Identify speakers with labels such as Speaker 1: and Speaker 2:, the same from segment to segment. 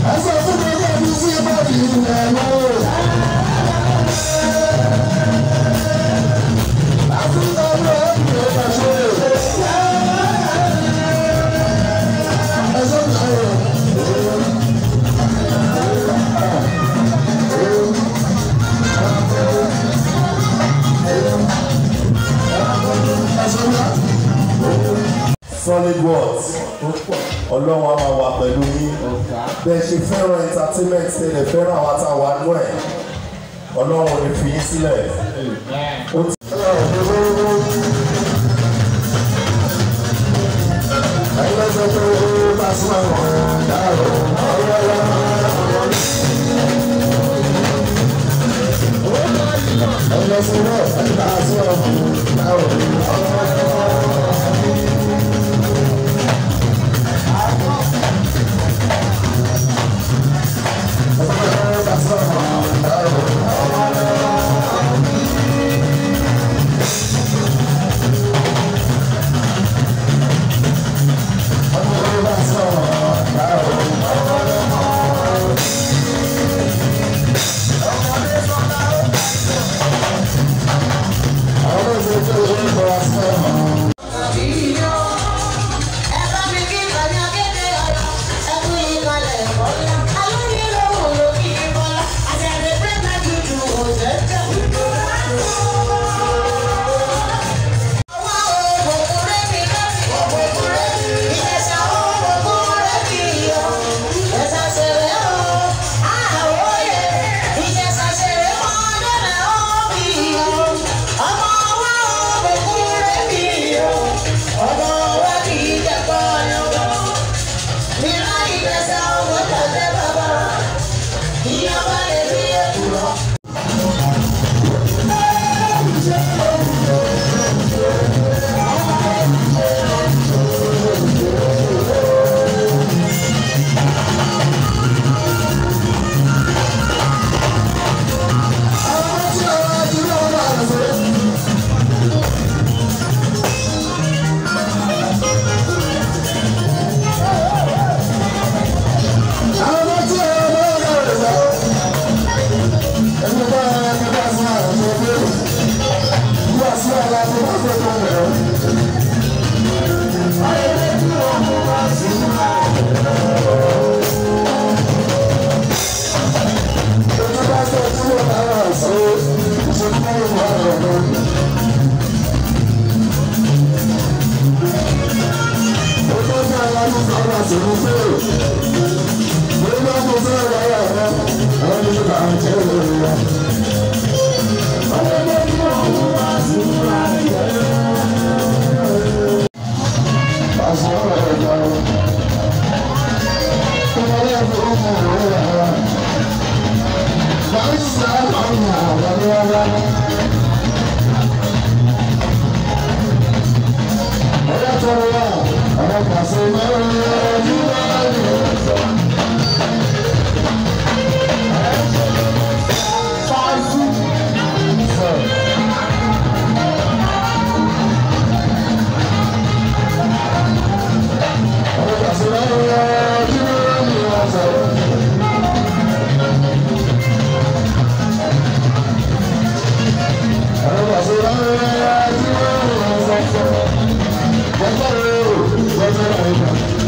Speaker 1: ẹsẹ̀ fún mi ní ẹbí sí bọ́ọ̀lù ilẹ̀ lọ́wọ́. Áfíríkà ló ń bọ̀ ọ́ ṣe. Ẹsẹ̀ mi ayọ̀.
Speaker 2: solid words ọlọ́run á máa wà pẹ̀lú yín bẹ́ẹ̀ ṣe fẹ́ràn entertainment tẹ́lẹ̀ fẹ́ràn àwọn àtàwọn àánú ẹ̀ ọlọ́run ò ní fi yín sílẹ̀ ó ti.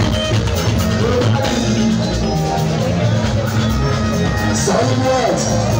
Speaker 1: Solid words.